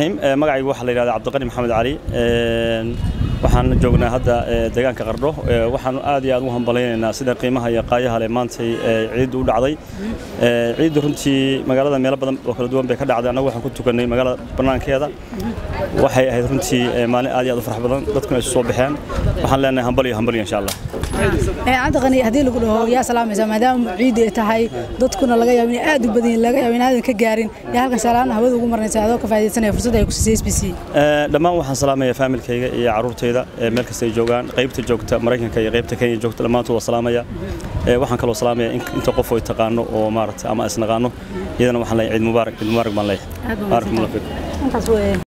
magacaygu waxaa la yidhahdaa cabdiqani maxamed cali waxaan joognaa hadda deegaanka qardho waxaan aad iyo aad ugu hambalaynaynaa sida qiimaha iyo qaayaha leh maantay ciiddu u dhacday ciiddu runtii magaalada meelo badan oo kala duwan bay ka dhacday annagu waxaan ku tukannay magaalada bannaankeeda waxay ahayd runtii maalin aad iyo aad u farax badan dadkuna isu soo baxeen waxaan leenahay hambal iyo hambal insha allah cabdiqani haddii lagu dhaho yaa salaamaysa maadaama ciid ay tahay dadkuna laga yaabo inay aad u badan yihiin laga yaabo inaadan ka gaarin yaa halkan salaana hawada ugu marnaysa adoo ka faa'iidaysanaya fursadda ay ku siisay s b c dhammaan waxaan salaamaya faamilkayga iyo carruurtayda meel kasta ay joogaan qaybta joogta maraykanka iyo qaybta kenya joogta dhammaantood waa salaamaya waxaan kaloo salaamaya inta qof oo taqaano oo maaragtay ama isnaqaano iyadana waxaan leeyahay ciid mubaarak ciid mubaarak baan leeyahay baarak allah fiikum